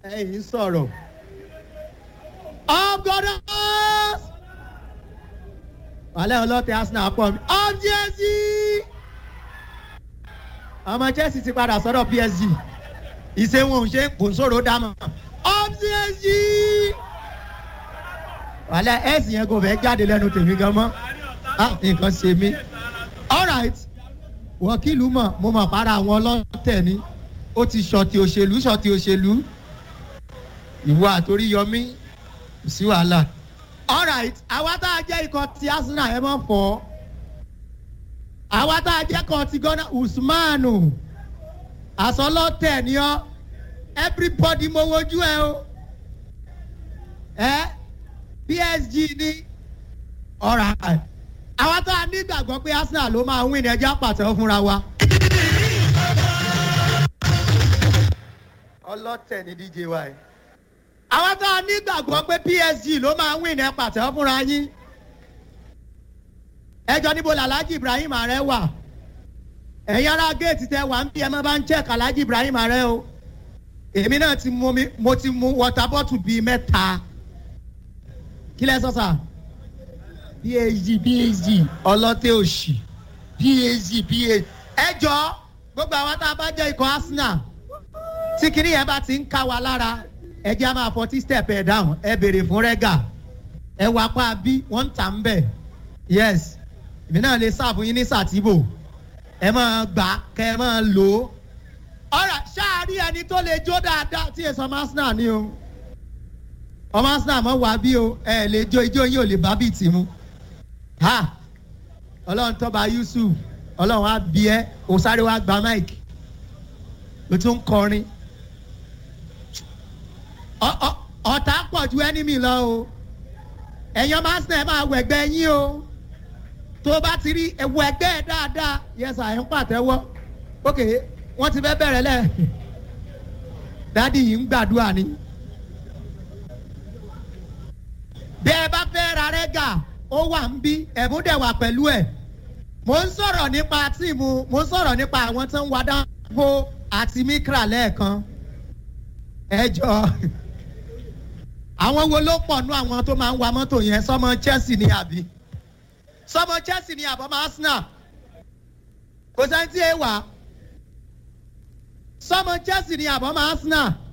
ẹ̀yin sọ̀rọ̀ up gunners wàlẹ́ ọlọ́tẹ̀ arsenal pọ̀ mi up chelsea ọmọ chelsea ti padà sọ́dọ̀ psg ìṣe wọn ò ṣe kò sóró dámọ̀ up chelsea wàlẹ́ ẹ̀sìn yẹn kò fẹ́ jáde lẹ́nu tèmi gan mọ́ ah nǹkan ṣe mí alright wọ́kìlú mọ̀ mo mọ̀ para àwọn ọlọ́tẹ̀ ni ó ti ṣọ̀tì òṣèlú ṣọ̀tì òṣèlú ìwọ àtòrí yọmí kò sí wàhálà alright àwa tá a jẹ́ ikọ̀ ti arsenal ẹ mọ̀ fọ́ àwa tá a jẹ́ ikọ̀ ti ghana usmanu àsọlọ́tẹ̀ ni ọ́ everybody mo wojú ẹ o ẹ psg ní alright àwa tá a nígbàgbọ́ pé arsenal ló máa win ẹja pàtẹ́wọ́ fúnra wa. ọlọ́tẹ̀ ní dj wa yìí. àwa tá a nígbàgbọ́ pé psg ló máa win ẹ pàtẹ́wọ́ fúnra yín. ẹjọ́ níbo làlájì ibrahim ààrẹ wà. ẹ̀yin ará géètì tẹ wà ń bí ẹ má bá ń check alájì ibrahim ààrẹ o. èmi náà ti mú mi mo ti mú wọta bọ́tù bíi mẹ́ta. kí lẹ sọ sà phd phd ọlọ́tẹ̀ òsì phd phd ẹ jọ gbogbo àwọn tá a bá jẹ́ ikọ̀ arsenal tí kinní yẹn bá ti ń ká wa lára ẹ jẹ́ a máa fọtí step ẹ̀ down ẹ béèrè fún rẹ́gà ẹ wá pa bí wọ́n ń tà ń bẹ̀ yes èmi náà lè sáàfù yín ní sàtìbò ẹ máa gbà kẹ ẹ máa lò ó ọ̀rọ̀ ṣáàrí ẹni tó lè jó dáadáa tí èso ọmọ arsenal ni o ọmọ arsenal mọ̀ wá bí o ẹ lè jó ijó yín ò lè bá bíi tì mú ha ọlọ́run tọ́ba yusuf ọlọ́run á bí ẹ o sáré wá gba mike o tún ń kọrin ọ̀tá pọ̀ ju ẹnìmí lọ o ẹ̀yin ọmọ arsenal ẹ máa wọ ẹgbẹ́ yín o tó o bá ti rí ẹwọ ẹgbẹ́ ẹ dáadáa yẹsà ẹ̀ ń pàtẹ́wọ́ ok wọ́n ti fẹ́ bẹ̀rẹ̀ lẹ̀ dádì yìí ń gbàdúrà ni bí ẹ bá fẹ́ ra rẹ́gà ó wà ń bí ẹ̀bùn dẹ̀ wà pẹ̀lú ẹ̀ mo ń sọ̀rọ̀ nípa tíìmù mo ń sọ̀rọ̀ nípa àwọn tó ń wá dáńgó àti mikra lẹ́ẹ̀kan ẹ jọ àwọn wo ló pọ̀ nú àwọn tó máa ń wa mọ́tò yẹn sọmọ chelsea ní àbí sọmọ chelsea ní àbọ̀mọ́ arsenal kò sẹ́ni tí ẹ wà sọmọ chelsea ní àbọ̀mọ́ arsenal